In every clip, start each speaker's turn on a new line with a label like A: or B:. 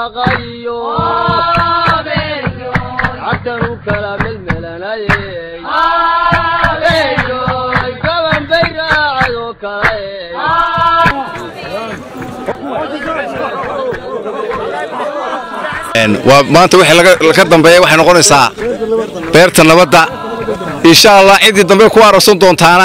A: barwaaqayo cagtan u kala melmelanayey gaban bay raacadoo kale
B: waa maanta wixii ka dambeeya waxay noqonaysaa beerta nabadda insha allah ciddii dambe ku aroorsan doontaana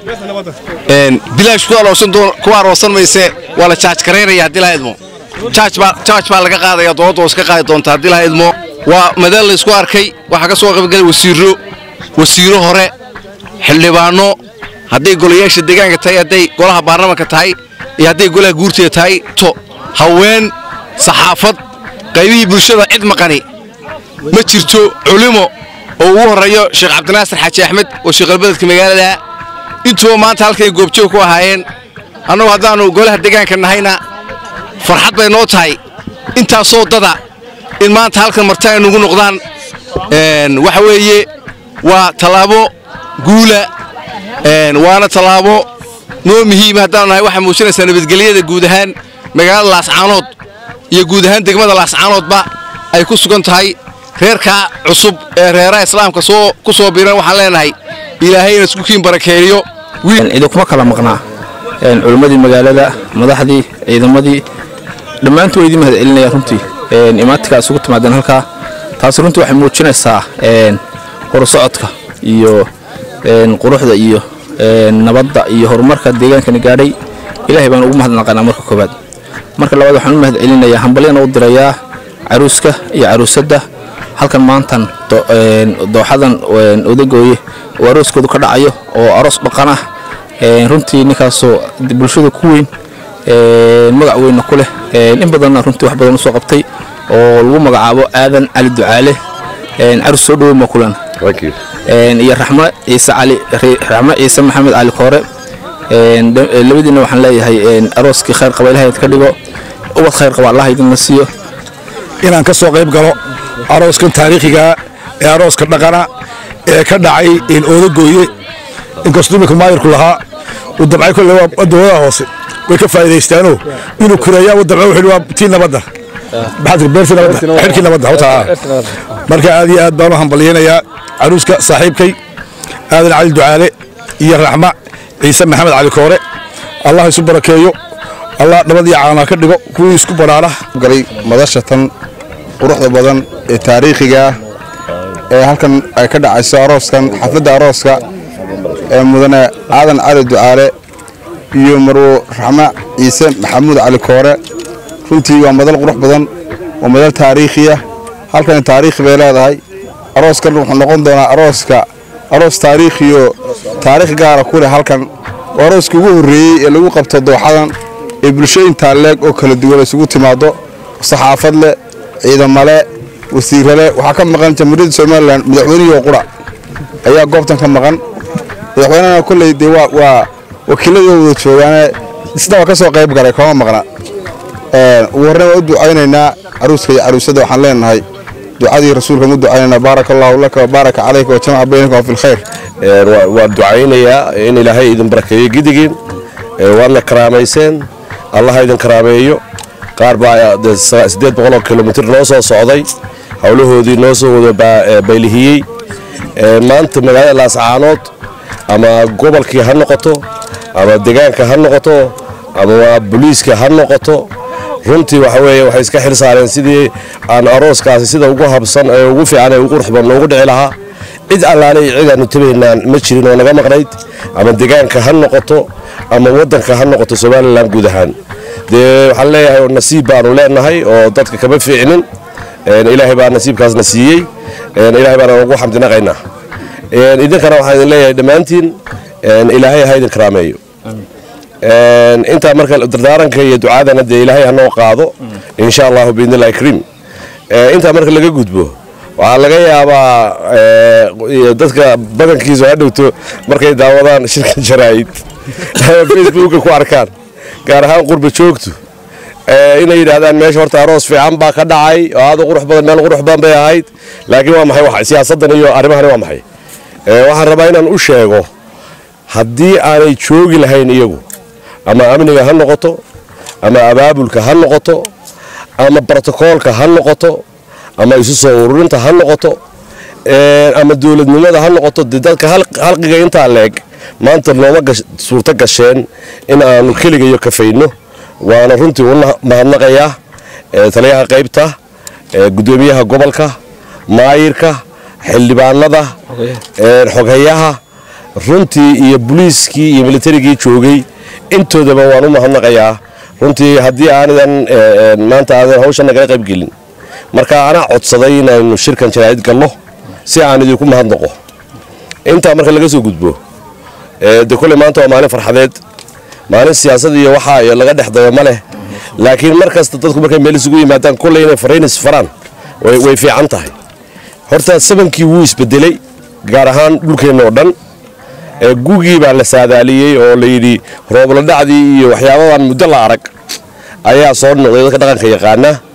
B: bilaash ku aroorsan mayse waa la jaaj garaynaya haddii laha idmo jaaj baa laga qaadaya dowladda hoos ka qaadi doonta haddii laha idmo waa madaal laysku arkay waxaa ka soo qaybgalay wasiiro wasiiro hore xildhibaanno hadday golayaasha deegaanka tahay hadday golaha baarlamanka tahay iyo hadday golaha guurteeda tahay to haween saxaafad qaybihii bulshada cid maqani ma jirto culimo oo ugu horreeyo sheekh cabdinaasir xaaji axmed oo sheekhalbeledka magaalada intuba maanta halkay goobjoog ku ahaayeen annagu haddaannu golaha deegaanka nahayna farxad bay noo tahay intaasoo dada in maanta halkan marti ay nugu noqdaan waxa weeye waa tallaabo guula waana tallaabo noo muhiima haddaanu nahay waxay muujinaysaa nabadgelyada guud ahaan magaalada laascaanood iyo guud ahaan degmada laascaanoodba ay ku sugan tahay reerkaa cusub ee reeraha islaamka soo ku soo biiran waxaan leenahay ilaahayna isku kiin barakeeyo
C: idinkuma kala maqnaa culimmadii magaalada madaxdii ciidamadii dhammaantu waa idin mahad celinaya runtii imaatinka isugu timaadeen halkaa taasi runtii waxay muujinaysaa horusocodka iyo quruxda iyo nabadda iyo horumarka deegaankani gaadhay ilaahay baan ugu mahadnaqanaa marka koowaad marka labaad waxaan u mahad celinayaa hambalyana u dirayaa caruuska iyo caruusadda halkan maantan dooxadan odagooye oo arooskoodu ka dhacayo oo aroos dhaqan ah runtii ninkaasoo bulshada ku weyn magac weynna ku leh in badanna runtii wax badan usoo qabtay oo lagu magacaabo aadan cali ducaale carus soo dhoweyn baa kulan iyo raxmo ciise cali raxmo ciise maxamed cali koore labadiina waxaan leeyahay arooskii khayr qaba ilahay ka dhigo ubad khayr qaba allah idinla siiyo
D: inaan ka soo qayb galo arooskan taariikhiga ee arooska dhaqana ee ka dhacay oodagooye inkastuu imika maayirku lahaa uu dabcay kolle waa dowladaha hoose way ka faa'iidaystaanoo inuu kureeyaa uu dabca wuxuu waa tii nabadda maxaad beertii nabadda xidhkii nabadda hawtaa marka aad iyo aad baan u hambalyaynayaa caruuska saaxiibkay aadan cali ducaale iyo raxma ciise maxamed cali koore allah isu barakeeyo allah nabad iyo caanaa ka dhigo kuwii isku baraara
E: galay madasha tan quruxda badan ee taariikhiga ah ee halkan ay ka dhacayso arooskan xafladda arooska ee mudane aadan cali ducaale iyo marwo raxma ciise maxamuud cali koore runtii waa madal qurux badan waa madal taariikhiya halkan taariikhi bay leedahay arooskan wuxuu noqon doonaa arooska aroos taariikhiyo taariikh gaara ku leh halkan waa arooskii ugu horreeyey ee lagu qabto dooxadan ee bulshooyintaa leeg oo kala duwan isugu timaado saxaafad leh ciidamale wasiirale waxaa ka maqan jamhuuriyadda somalilan madaxweynihii qura ayaa goobtan ka maqan madaxweynehana kolley dee waa wakiiladii wada joogaane isna waa ka soo qayb galay kama maqna ugu horreyn waa u ducaynaynaa caruuska iyo caruusada waxaan leenahay ducadii rasuulka mu ducaynaynaa baaraka allaahu laka wa baaraka calayka wa jamaca baynaka fi lkhayr
F: waan ducaynayaa in ilaahay idin barakeeyo gidigiin waadna karaamayseen allaha idin karaameeyo qaar baa siddeed boqoloo kilomitir noo soo socday howlahoodii noo soo wada baylihiyey maanta magaalada laascaanood ama gobolkii ha noqoto ama deegaanka ha noqoto ama booliiska ha noqoto runtii waxa weeye waxay iska xil saareen sidii aan arooskaasi sida ugu habsan ee ugu fiican ee ugu qurux badan noogu dhici lahaa cid allaale iyo cid aanu tabaynaan ma jirin oo naga maqnayd ama deegaanka ha noqoto ama waddanka ha noqoto somalilan guud ahaan dee waxaan leeyahay nasiib baanu leenahay oo dadka kama fiicnin ilaahay baa nasiibkaasna siiyey ilaahay baana ugu xamdinaqaynaa idinkana waxaan idin leeyahay dhammaantiin ilaahay ha idin karaameeyo intaa marka dardaaranka iyo ducaadana dee ilaahay hanoo qaado insha allahu biidnillahi kariim intaa marka laga gudbo waxaa laga yaabaa dadka badankiisu ha dhowto markay daawadaan shirka jaraa'id facebooka ku arkaan gaar ahaan qurba joogtu inay yidhaahdaan meesha horta aroos fiican baa ka dhacay oo aad u qurux badan meel qurux badan bay ahayd laakiin waa maxay siyaasaddan iyo arrimahani waa maxay waxaan rabaa inaan u sheego haddii aanay joogi lahayn iyagu ama amniga ha noqoto ama abaabulka ha noqoto ama brotokoolka ha noqoto ama isu soo ururinta ha noqoto ama dowladnimada ha noqoto dee dadka halqiga intaa leeg maanta nooma suurto gasheen in aanu keligayo kafayno waana runtii u mahadnaqayaa taliyaha qaybta gudoomiyaha gobolka maayirka xildhibaanada xoghayaha runtii iyo buliiskii iyo militarigii joogay intoodaba waan u mahadnaqayaa runtii haddii aanidan maanta aadan hawshan nagala qaybgelin marka anaa codsaday inaynu shirkan jaraa'id galno si aan idinku mahadnaqo intaa marka laga soo gudbo de kolley maanta waa maalin farxadeed maalin siyaasad iyo waxaa iyo laga dhex dayo ma leh laakiin mar kasta dadku markay meel isugu yimaadaan kolley inay faraynis faraan way fiican tahay horta sabankii wuu isbedelay gaar ahaan dhulkeenna oo dhan gugii baa la saadaaliyey oo layidhi roobladhacdii iyo waxyaabadan muddo la arag ayaa soo noqday dadka dhaqanka yaqaana